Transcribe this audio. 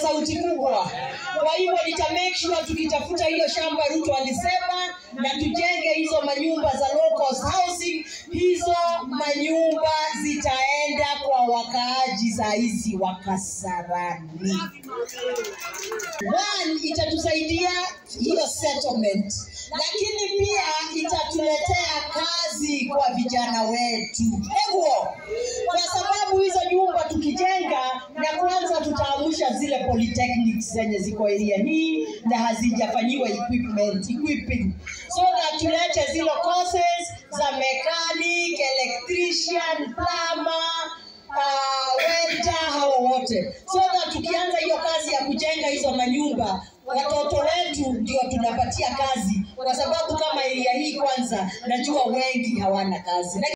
sauti kubwa. Kwa hivyo nita make sure tukitafuta hiyo shamba Ruto alisema, na tujenge hizo manyumba za low cost housing. Hizo manyumba zitaenda kwa wakaaji saa hizi wa Kasarani. One, itatusaidia hiyo settlement, lakini pia itatuletea kazi kwa vijana wetu. Hivyo kwa sababu hizo nyumba tukijenga, na kwanza tutaamsha zile polytechnics zenye ziko area hii na hazijafanyiwa equipment equipping, so that tulete zile courses za mechanic, electrician, plumber uh, welder hao wote, so that tukianza hiyo kazi ya kujenga hizo manyumba watoto wetu ndio tunapatia kazi, kwa sababu kama area hii kwanza najua wengi hawana kazi.